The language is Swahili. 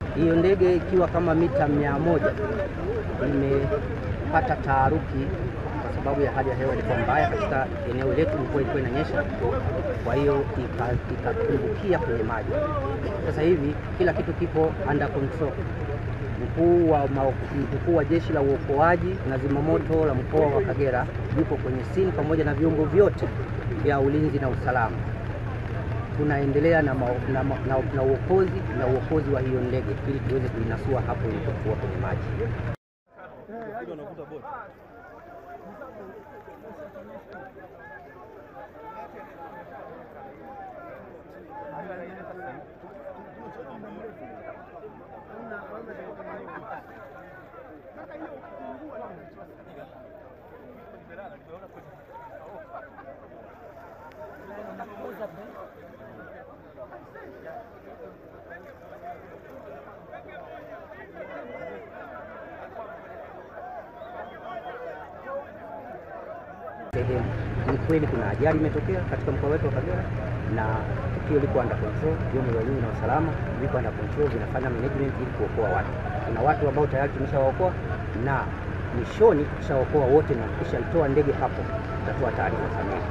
Hiyo ndege ikiwa kama mita mia moja imepata taharuki kwa sababu ya hali ya hewa ilikuwa mbaya katika eneo letu, mvua ilikuwa inanyesha, kwa hiyo ikatumbukia kwenye maji. Sasa hivi kila kitu kipo under control. Mkuu wa, mkuu wa jeshi la uokoaji na zimamoto la mkoa wa Kagera yuko kwenye scene pamoja na vyombo vyote vya ulinzi na usalama. Tunaendelea na, na, na, na uokozi na uokozi wa hiyo ndege ili tuweze kuinasua hapo ilipokuwa kwenye maji. Sehemu ni kweli kuna ajali imetokea katika mkoa wetu wa Kagera na tukio liko under control. Vyombo vya ulinzi na usalama viko under control, vinafanya management ili kuokoa watu. Kuna watu ambao tayari tumeshawaokoa na mwishoni tukishaokoa wote na tukishaitoa ndege hapo, tutatoa taarifa kamili.